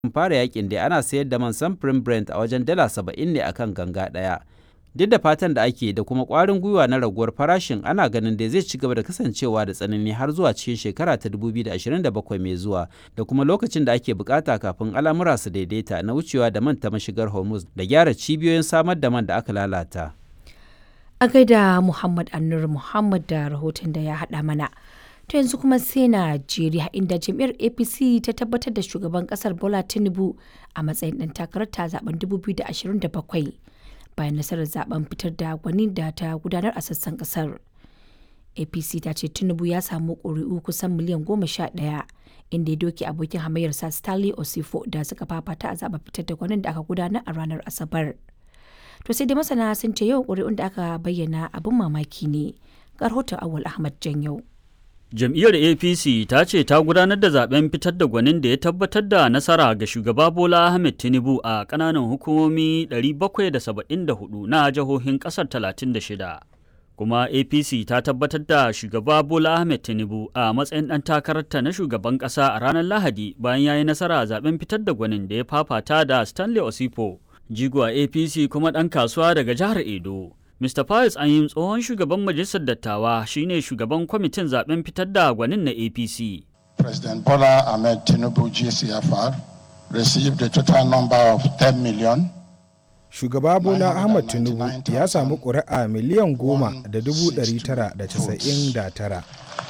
fara yakin da ana sayar da man samfurin Brent a wajen dala saba'in ne akan ganga ɗaya. Duk da fatan da ake da kuma ƙwarin gwiwa na raguwar farashin ana ganin da zai ci gaba da kasancewa da tsanani har zuwa cikin shekara ta 2027 mai zuwa da kuma lokacin da ake bukata kafin al'amura su daidaita na wucewa da man ta mashigar Hormuz da gyara cibiyoyin samar da man da aka lalata. A gaida Muhammad Annur Muhammad da rahoton da ya haɗa mana. To yanzu kuma sai Najeriya inda jam'iyyar APC ta tabbatar da shugaban kasar Bola Tinubu a matsayin ɗan takarar ta zaben 2027 bayan nasarar zaben fitar da gwani da ta gudanar a sassan kasar. APC ta ce Tinubu ya samu ƙuri'u kusan miliyan goma sha ɗaya inda ya doke abokin hamayyarsa Stanley Osifo da suka fafata a zaben fitar da gwanin da aka gudanar a ranar Asabar. To sai dai masana sun ce yawan ƙuri'un da aka bayyana abin mamaki ne. Ga rahoton Awal Ahmad Janyau. Jam'iyyar APC ta ce ta gudanar da zaben fitar da gwanin da ya tabbatar da nasara ga shugaba Bola Ahmed Tinubu a ƙananan hukumomi 774 na jihohin ƙasar 36. Kuma APC ta tabbatar da shugaba Bola Ahmed Tinubu a matsayin ɗan takararta na shugaban ƙasa a ranar Lahadi bayan ya yi nasara a zaben fitar da gwanin da ya fafata da Stanley Osipo, jigo a APC kuma ɗan kasuwa daga jihar Edo. Mr. Pius Anyim tsohon shugaban majalisar dattawa shine shugaban kwamitin zaben fitar da gwanin na APC. President Bola Ahmed Tinubu GCFR received a total number of 10 million. Shugaba Bola Ahmed Tinubu ya samu ƙuri'a miliyan goma da dubu ɗari tara da casa'in da tara.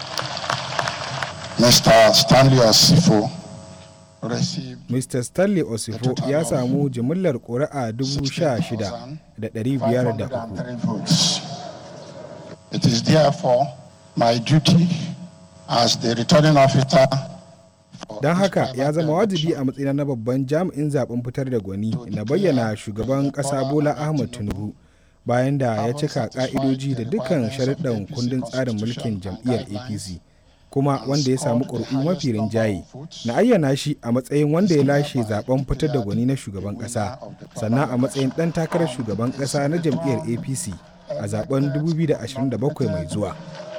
Mr. Stanley Osifo Mr. Stanley Osifo ya samu jimillar ƙuri'a dubu sha shida da ɗari biyar da uku. It is therefore my duty as the returning officer Don haka ya zama wajibi a matsayina na babban jami'in zaben fitar da gwani na bayyana shugaban ƙasa Bola Ahmed Tinubu bayan da ya cika ƙa'idoji da dukkan sharuɗan kundin tsarin mulkin jam'iyyar APC. kuma wanda ya samu ƙuri'u mafi rinjaye na ayyana shi a matsayin wanda ya lashe zaben fitar da gwani na shugaban ƙasa sannan a matsayin ɗan takarar shugaban ƙasa na jam'iyyar apc a zaben 2027 mai zuwa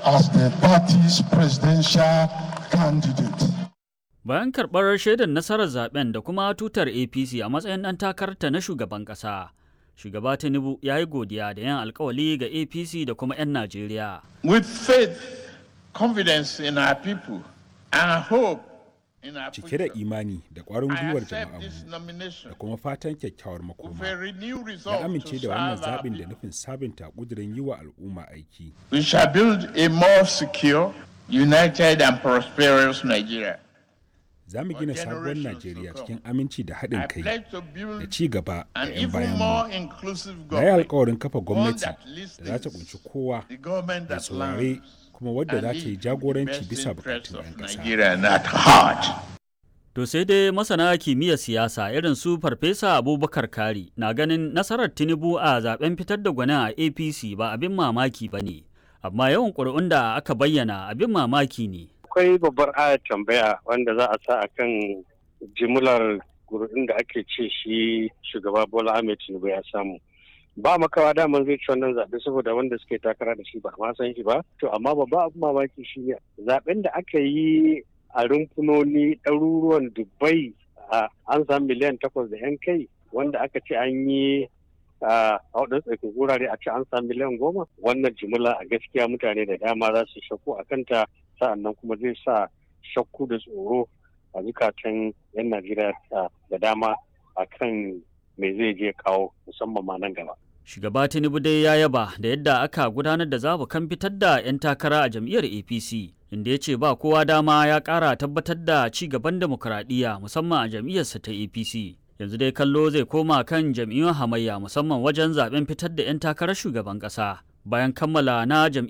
bayan karɓar shaidar nasarar zaben da kuma tutar apc a matsayin ɗan takararta na shugaban ƙasa shugaba tinubu ya yi godiya da yan alkawali ga apc da kuma 'yan najeriya with faith confidence in our people and hope in our cike da imani da ƙwarin gwiwar jama'armu da kuma fatan kyakkyawar makoma ya amince da wannan zaɓin da nufin sabunta ƙudurin yi wa al'umma aiki we shall build a more secure united and prosperous nigeria za mu gina sabuwar najeriya cikin aminci da haɗin kai da ci gaba da 'yan bayan mu na yi alkawarin kafa gwamnati da za ta kunshi kowa da saurare kuma wadda za ta yi jagoranci bisa bukatun 'yan ƙasa. To sai dai masana kimiyyar siyasa irin su Farfesa Abubakar Kari na ganin nasarar Tinubu a zaben fitar da gwanin a APC ba abin mamaki ba ne, amma yawan ƙuri'un da aka bayyana abin mamaki ne. Akwai babbar ayar tambaya wanda za a sa a kan jimlar ƙuri'un da ake ce shi shugaba Bola Ahmed Tinubu ya samu. ba makawa daman zai ci wannan zaɓe saboda wanda suke takara da shi ba ma san shi ba to amma babba abu mamaki shi ne zaɓen da aka yi a rumfunoni ɗaruruwan dubai an samu miliyan takwas da yan kai wanda aka ce an yi a waɗansu tsakin wurare a ce an samu miliyan goma wannan jimila a gaskiya mutane da dama za su shakku a kanta sa'annan kuma zai sa shakku da tsoro a zukatan yan najeriya da dama akan me zai je kawo musamman ma nan gaba. Shugaba Tinubu dai ya yaba da yadda aka gudanar da zabukan fitar da 'yan takara a jam'iyyar APC, inda ya ce ba kowa dama ya ƙara tabbatar da ci gaban demokuraɗiyya musamman a jam'iyyarsa ta APC. Yanzu dai kallo zai koma kan jam'iyyun hamayya musamman wajen zaben fitar da 'yan takarar shugaban ƙasa. Bayan kammala na jam'iyyar